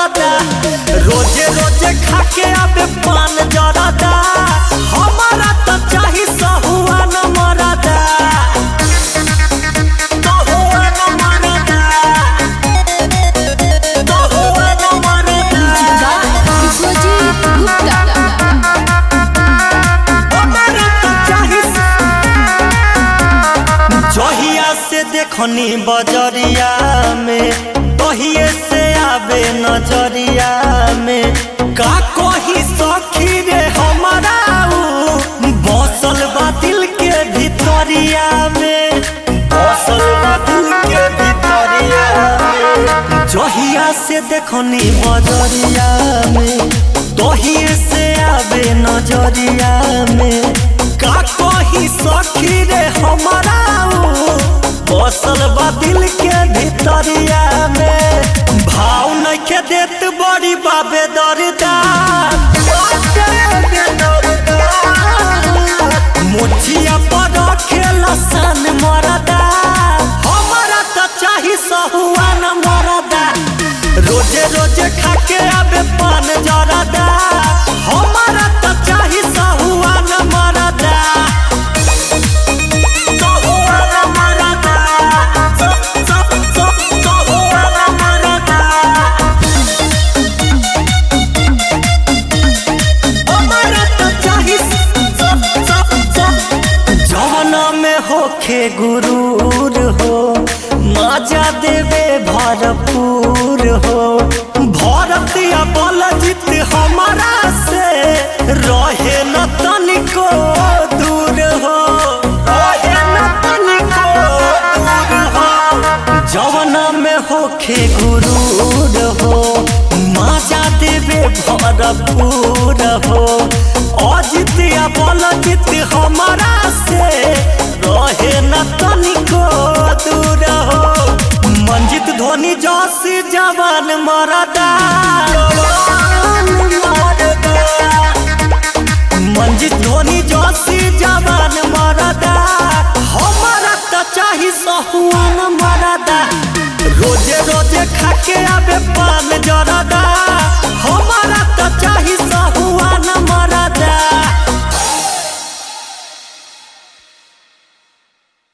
मरदा रोजे रोजे खाके आबे पान जरदा हमारा तो चाही सहुआन मरदा सहुआन मरदा सहुआन मरदा विश्वजीत गुप्ता हमारा तो चाही जहिया से देखनी बजरिया में तहिए से आवे नजरिया में का कही सखी रे हमारा ऊ बसल बा दिल के भितरिया में बसल बा दिल के भितरिया में जहिया से देखनी बजरिया में तहिए से आवे नजरिया में का कही सखी रे हमारा ऊ बसल बा दिल के भितरिया में भाव नइखे देत बड़ी बाबे दरदा मुठिया पर खेला सन मरदा हमारा तो चाही सहुआन मरदा रोजे रोजे खाके आबे पान जरदा हमारा तो चाही सहुआन मरदा सहुआन मरदा स- स- स- सहुआन मरदा हमारा तो चाही जवना में होखे गुरूर हो मजा देवे भरपूर हो भरतिया बल जीत हमारा से रहे न तनिको दूर हो रहे न तनिको दूर हो जवना में होखे गुरूर हो मजा देवे भरपूर हो अजितिया बल जित हमारा से रहे न तनिको दूर हो मंजित धोनी जोशी जवान मरदा मंजित धोनी जोशी जवान मरदा हमारा तो चाही सहुआन मरदा रोजे रोजे खाके आबे पान जरदा